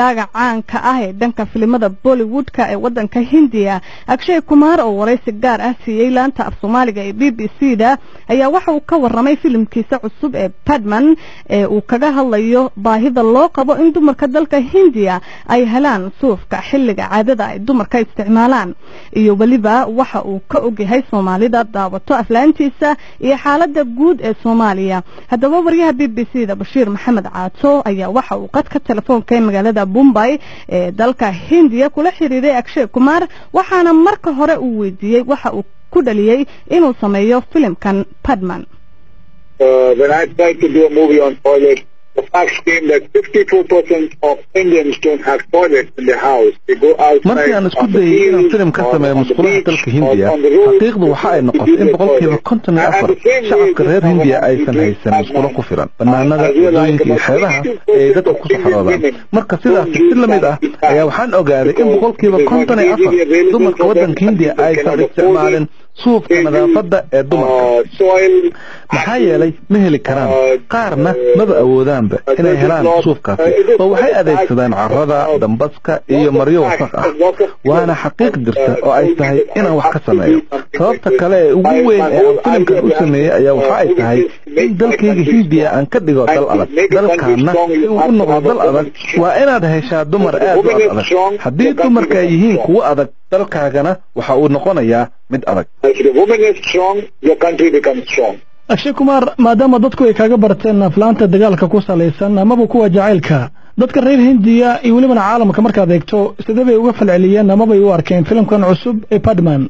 jilaaga caanka ah ee dhanka filimada bollywoodka ee wadanka hindiya akshay kumaar oo waraysi gaar ah siiyey laanta af soomaaliga ee b b c da ayaa waxa uu ka waramay filimkiisa cusub ee badman ee uu kaga hadlayo baahida loo qabo in dumarka dalka hindiya ay helaan suufka xilliga caadada ay dumarka isticmaalaan iyo weliba waxa uu ka ogyahay soomaalida daawato aflaantiisa iyo xaalada guud ee soomaaliya haddaba waryaha b b c da bashiir maxamed caato ayaa waxa uu qadka telefoonka ee magaalada bombay ee dalka hindiya kula xiriiray akshay kumaar waxaana marka hore uu weydiiyey waxa uu ku dhaliyey inuu sameeyo filimkan badman the facts came that 54% of Indians don't have toilets in their house. They go outside markii aan isku dayay inaan filim ka sameeyo musqulaha dalka hindiya xaqiiqdu waxa ay noqotay in boqolkiiba konton iyo afar shacabka reer hindiya aysan haysan musqulo ku filan banaanada wadooyinka iyo xeebaha ee ay dadka ku saxroodaan marka sidaasi si la mid ah ayaa waxaan ogaaday in boqolkiiba konton iyo afar dumarka waddanka hindiya aysan isticmaalin suufka nadaafadda ee dumarka maxaa yeelay ma heli karaan qaarna maba awoodaanba inay helaan suufkaasi oo waxay adeegsadaan carrada dambaska iyo maryo wasaq ah waana xaqiiq jirta oo ay tahay inaan wax ka sameeyo sababta kale ee ugu weyn ee aan filimkan u sameeyey ayaa waxa ay tahay in dalkayga hindiya aan ka dhigo dal adag dalkaana si uu u noqdo dal adag waa inaad heshaa dumar aad u ad adag haddii dumarka ay yihiin kuwo adag dalkaagana waxa uu noqonayaa mid adag akshay kumaar maadaama dadku ay kaga barteen aflaanta dagaalka ku salaysan amaba kuwa jacaylka dadka reer hindiya iyo welibana caalamka markaad eegto sidee bay uga falceliyeen amabay u arkeen filimkan cusub ee badman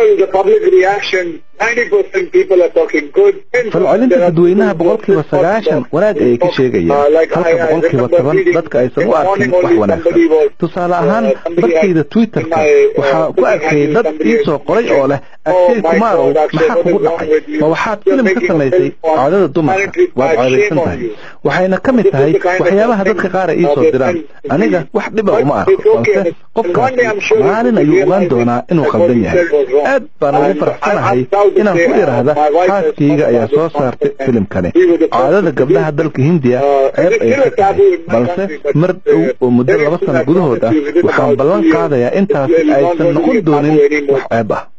falcelinta dadweynaha boqolkiiba sagaashan wanaag ayay ka sheegayaan halka boqolkiiba toban dadka aysan u arkin wax wanaagsan tusaale ahaan barkayda twitterka waxaa ku arkayay dad ii soo qoray oo leh agshay kumaarow maxaa kugu dhacay ma waxaad filim ka samaysay caadada dumarka waad caadaysan tahay waxayna ka mid tahay waxyaabaha dadka qaar ay ii soo diraan aniga wax dhiba uma arko balse qofkaasi maalin ayuu ogaan doonaa inuu khaldan yahay aad baan ugu faraxsanahay inaan ku idhaahda xaaskayga ayaa soo saartay filimkani caadada gabdhaha dalka hindiya ceeb ayay ka tahay balse mar dhow oo muddo laba sano gudahood ah waxaan ballan qaadayaa intaasi aysan noqon doonin wax ceeb ah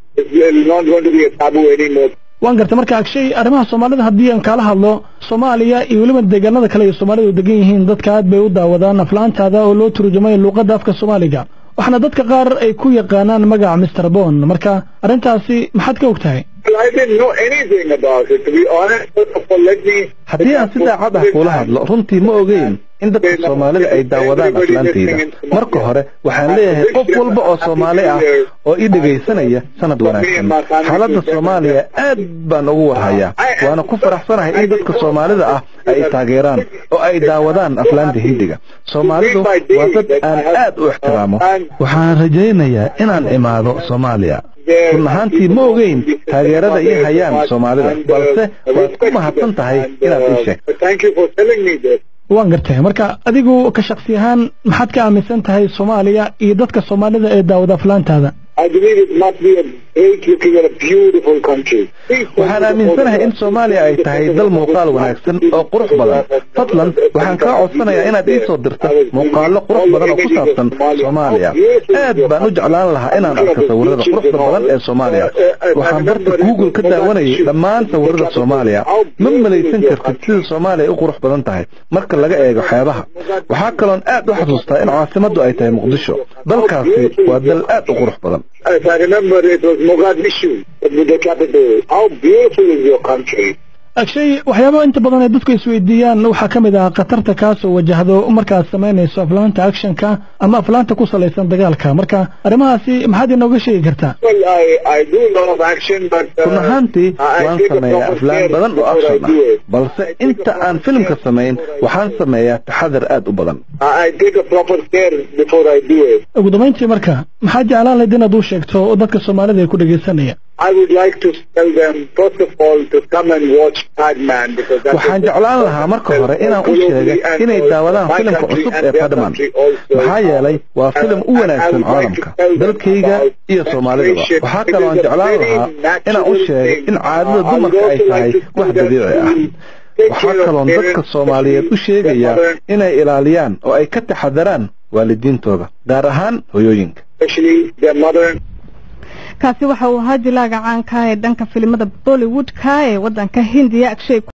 waan gartay marka agshay arrimaha soomaalida haddii aan kaala hadlo soomaaliya iyo weliba deegaanada kale ay soomaalidu degan yihiin dadka aad bay u daawadaan aflaantaada oo loo turjumay luuqadda afka soomaaliga waxaana dadka qaar ay ku yaqaanaan magaca mister bon marka arrintaasi maxaad ka og tahay haddii aan si daacad ah kuula hadlo runtii ma ogeyn in dadka soomaalida ay daawadaan aflaantayda marka hore waxaan leeyahay qof walba oo soomaali ah oo ii dhegaysanaya sanad wanaagsan xaaladda soomaaliya aad baan ugu warhayaa waana ku faraxsanahay in dadka soomaalida ah ay taageeraan oo ay daawadaan aflaanta hindiga soomaalidu waa dad aan aad u ixtiraamo waxaan rajaynayaa inaan imaado soomaaliya run ahaantii ma ogeyn taageerada ii hayaan soomaalida balse waad ku mahadsan tahay inaad ii sheegto waan gartay marka adigu ka shaksi ahaan maxaad ka aaminsan tahay soomaaliya iyo dadka soomaalida ee daawada aflaantaada waxaan aaminsanahay in soomaaliya ay tahay dal muuqaal wanaagsan oo qurux badan fadlan waxaan kaa codsanayaa inaad ii soo dirto muuqaallo qurux badan oo ku saabsan soomaaliya aad baan u jeclaan lahaa inaan arko sawirada quruxda badan ee soomaaliya waxaan barta google ka daawanayay dhammaan sawirada soomaaliya ma malaysan kartid sida soomaaliya u qurux badan tahay marka laga eego xeebaha waxaa kaloon aad u xasuustaa in caasimaddu ay tahay muqdisho dalkaasi waa dal aad u qurux badan As I remember, it was Mogadishu, the capital. How beautiful is your country? agshay waxyaabaha inta badan ee dadku isweydiiyaan waxaa ka mid ah khatarta kaasoo wajahdo markaad samaynayso aflaanta actionka ama aflaanta ku salaysan dagaalka marka arrimahaasi maxaad inooga sheegi kartaa run ahaantii waan sameeyaa aflaan badan oo action ah balse inta aan filimka samayn waxaan sameeyaa taxadar aad u badan ugu dambayntii marka maxaad jeclaan lahayd inaad u sheegto dadka soomaalida ay ku dhegaysanaya I would like to tell them, first of all, to come and watch Padman because that's waxaan jeclaan lahaa marka hore inaan u sheegay inay daawadaan filimka cusub ee Padman maxaa yeelay waa filim u wanaagsan caalamka dalkayga iyo soomaalidaba waxaa kaloo aan jeclaan lahaa inaan u sheegay in caadada dumarka ay tahay wax dabiici ah waxaa kaloon dadka soomaaliyeed u sheegayaa inay ilaaliyaan oo ay ka taxadaraan waalidiintooda gaar ahaan hooyooyinka kaasi waxa uu ahaa jilaaga caanka ee dhanka filimada bollywoodka ee waddanka hindiya agshay